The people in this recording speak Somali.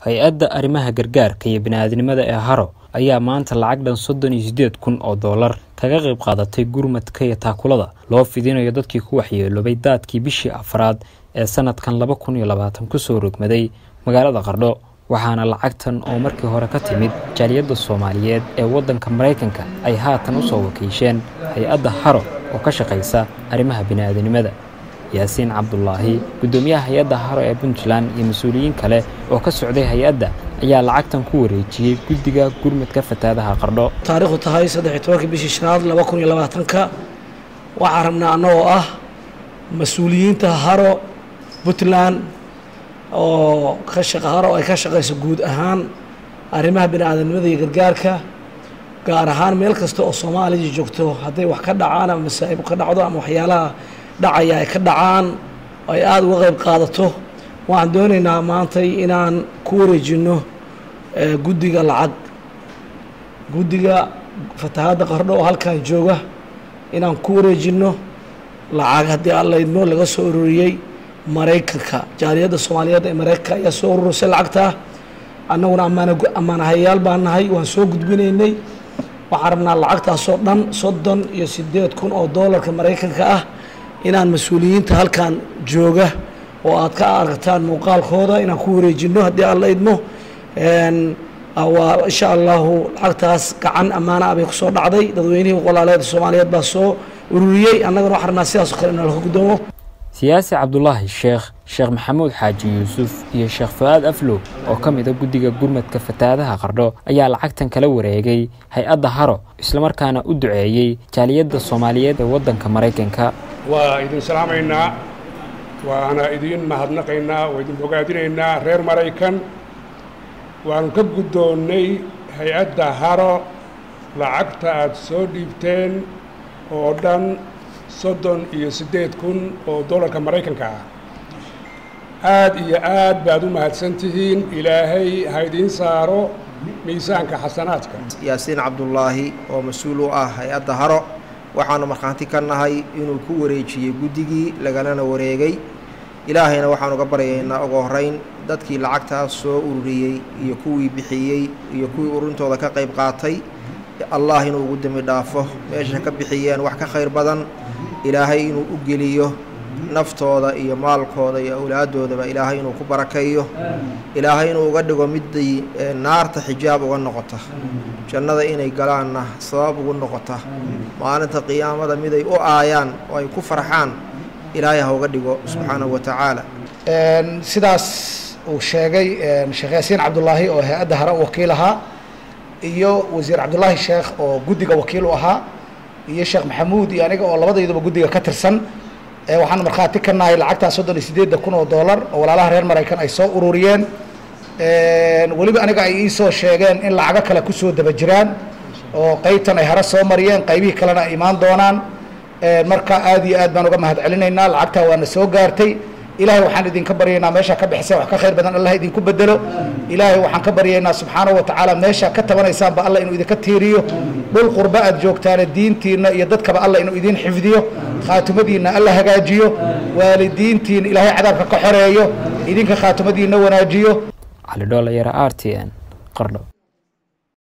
hay-adda arrimaha gargaarka iyo bini'aadnimada ee haro ayaa maanta lacag dhan soddon iyo siddeed kun oo dollar kaga qayb qaadatay gurmadka iyo taakulada loo fidinayo dadkii ku waxyeeloobay daadkii bishii afraad ee sanadkan laba kun iyo labaatan kusoo rogmaday magaalada qardho waxaana lacagtan oo markii hore ka timid jaaliyadda soomaaliyeed ee waddanka maraykanka ay haatan usoo wakiisheen hay-adda haro oo ka shaqaysa arrimaha bini'aadanimada yaasiin cabdulaahi guddoomiyaha hay-adda haro ee puntland iyo mas-uuliyiin kale oo ka socday hay-adda ayaa lacagtan ku wareejiyey guddiga gurmadka fataadaha qardho taariikhdu tahay saddex iyo tobankii bishii shanaad laba kun iyo labaatanka waxaan rabnaa annagoo ah mas-uuliyiinta haro puntland oo ka shaqa haro ay ka shaqayso guud ahaan arrimaha bini'aadanimada iyo gargaarka gaar ahaan meel kasta oo soomaaliya joogto hadday wax ka dhacaan ama masaa'ib ka dhacdo ama waxyaalaha dhacaya ay ka dhacaan ay aada uga qayb qaadato waxaan doonaynaa maantay inaan ku wareejinno guddiga lacag guddiga fatahaadda qardho oo halkan jooga inaan ku wareejinno lacag haddii alla idmo laga soo ururiyey maraykanka jaaliyadda soomaaliyeed ee maraykanka ayaa soo ururisay lacagtaa annaguna ammaana ammaanahayaal baan nahay waan soo gudbinaynay waxaan rabnaa lacagtaasoo dhan soddon iyo siddeed kun oo doolarka maraykanka ah inaan mas-uuliyiinta halkan jooga oo aad ka aragtaan muuqaalkooda inaan ku wareejinno haddii alla idmo waa insha allahu lacagtaas gacan ammaana ah bay kusoo dhacday dadweynihii walaaleed soomaaliyeed baa soo ururiyey annagana waxaan rabnaa sidaasoo kale inaan laga guddoomo siyaasi cabdulaahi sheekh sheekh maxamuud xaaji yuusuf iyo sheekh fu-aad aflow oo ka mid a guddiga gurmadka fatahaadaha qardho ayaa lacagtan kala wareegay hay-adda haro islamarkaana u duceeyey jaaliyadda soomaaliyeed ee waddanka maraykanka waa idin salaamaynaa waana idin mahadnaqaynaa waa idin bogaadinaynaa reer maraykan waanu ka guddoonnay hay-adda haro lacagta aada soo dhiibteen oo dhan soddon iyo siddeed kun oo dollarka maraykanka ah aad iyo aad baad u mahadsan tihiin ilaahay ha idiin saaro miisaanka xasanaadka yaasiin cabdulaahi oo mas-uul u ah hay-adda haro waxaanu markhaanti ka nahay inuu ku wareejiyey guddigii lagalana wareegay ilaahayna waxaanu ga baryaynaa ugu horrayn dadkii lacagtaas soo ururiyey iyo kuwii bixiyey iyo kuwii ururintooda ka qayb qaatay allah inuu ugu dembi dhaafo meesha ka bixiyeen wax ka khayr badan ilaahay inuu u geliyo naftooda iyo maalkooda iyo awlaaddoodaba ilaahay inuu ku barakeeyo ilaahay inuu uga dhigo midday naarta xijaab uga noqota jannada inay galaanna sabab ugu noqota maalinta qiyaamada miday u aayaan oo ay ku farxaan ilaahay ha uga dhigo subxaanahu wa tacaala sidaas uu sheegay sheekh yaasiin cabdulaahi oo hay-adda hare wakiil ahaa iyo wasiir cabdulaahi sheekh oo guddiga wakiil u ahaa iyo sheekh maxamuud iyo aniga oo labadayduba guddiga ka tirsan waxaan markhaati ka nahay lacagtaa soddon iyo siddeedda kun oo dollar oo walaalaha reer maraykan ay soo ururiyeen weliba aniga ay iisoo sheegeen in lacago kale kusoo daba jiraan oo qaybtan ay hare soo mariyeen qaybihii kalena ay imaan doonaan marka aad iyo aad baan uga mahad celinaynaa lacagtaa waana soo gaartay ilaahay waxaan idinka baryaynaa meeshaa ka bixiseen wax ka khayr badan allah idinku bedelo ilaahay waxaan ka baryaynaa subxaanahu watacaala meeshaa ka tabanaysaanba allah inuu idinka tiiriyo dhul qurba aad joogtaane diintiinna iyo dadkaba allah inuu idin xifdiyo khaatumadiinna alla hagaajiyo waalidiintiina ilaahay cadaabka ka xoreeyo idinka khaatumadiinna wanaajiyo cali dhool yara r t n qardho